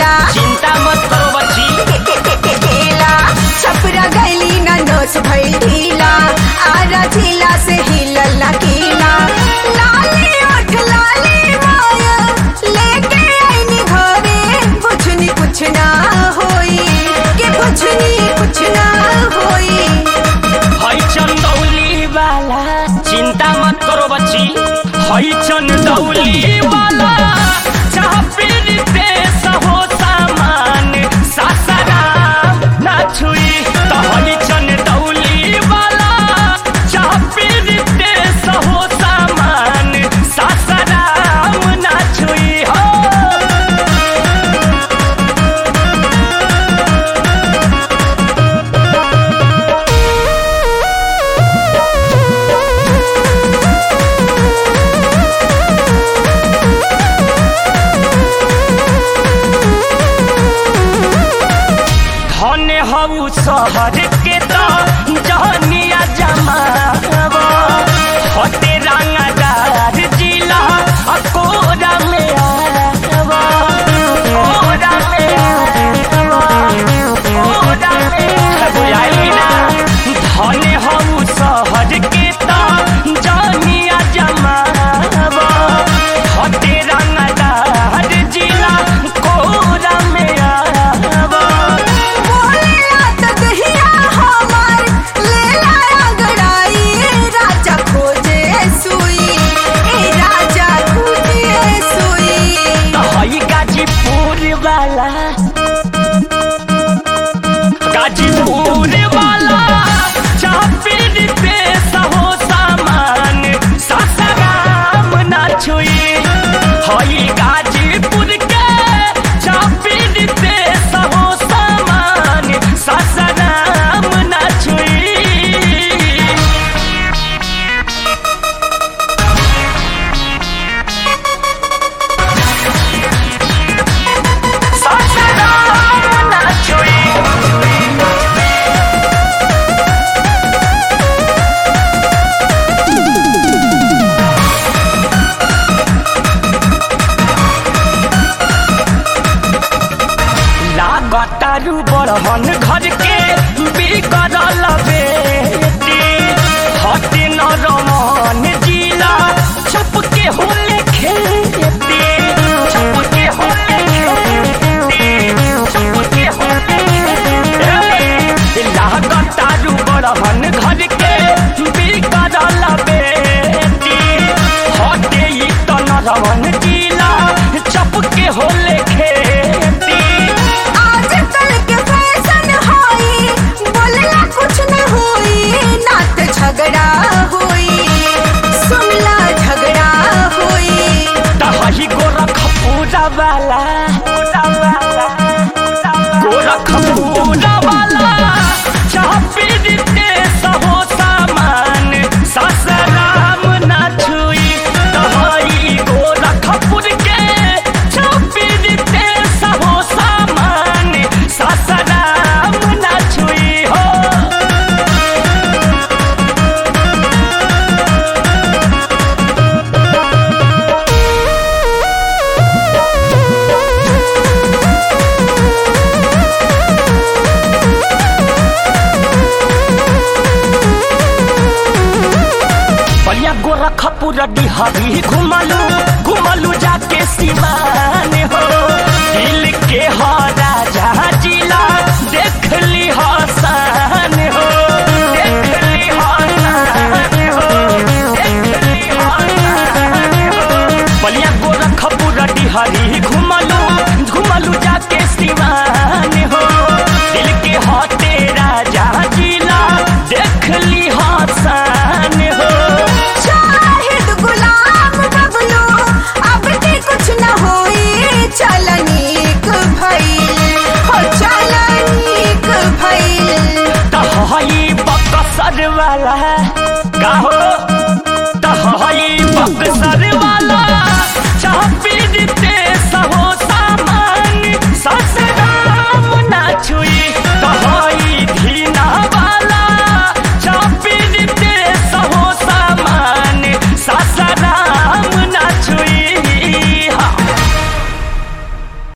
ढीला चिंता मत करो बच्ची ढीला छपरा गैली ना नोच भइल ढीला आरा झीला से हिलल ना कीला लाली ओठ लाली माया लेके आईनी घरे बुझनी कुछ ना होई के बुझनी कुछ ना होई हई चंदौली वाला चिंता मत करो बच्ची हई चंदौली वाला जहाँ पीर देश हो सामान सासाराम ना छुई तो हई चंदौली वाला जहाँ पीर देश हो सामान सासाराम ना छुई हो धन हऊ शहर के तो जहनिया जमावा हटे रंगदार जिला आ कोरा में आवा कोरा में आवा कोरा में बुझाई ना धन हऊ शहर के तो जहनिया जमावा हटे रंगदार जिला कोरा में आवा बोलेला त दहिया हमार लेला रगड़ाई राजा खोजे सुई ए राजा खोजे सुई तो हई गाजीपुर वाला गाजीपुर वाला चापिर पे सहो सामान सासाराम ना छुई हई गाजीपुर के चापिर पे सहो सामान सासाराम ना छुई सासाराम ना छुई लागतारू बड़हन घर के बिगड़ल बेटी हटे न रमन जिला छप के होले खेती छप के होले खेती छप के होले खेती लागतारू बड़हन घर के बिगड़ल बेटी हटे ई त न रमन जिला छप के होले खेती आज कल के फैशन होई बोलेला कुछ न होई नात झगड़ा होई सुनला झगड़ा होई दही गोरखपुरा वाला गोरखपुरा वाला चापीर देश हो सामान सासाराम ना छुई दही गोरखपुर के चापीर देश हो सामान सासाराम ना छुई हो बलिया गोरखपुर डिहरी घुमलू घुमलू जाके सिवान हो दिल के हो राजा जिला देख ली हसान हो देख ली हसान हो देख ली हसान हो बलिया गोरखपुर डिहरी घुमलू घुमलू जाके सिवान हो दिल के हो तेरा जिला देख ली हसान हो शाहिद गुलाम बबलू अब के कुछ न होई चलनीक भइल हो चलनीक भइल तो हई बकसर वाला का हो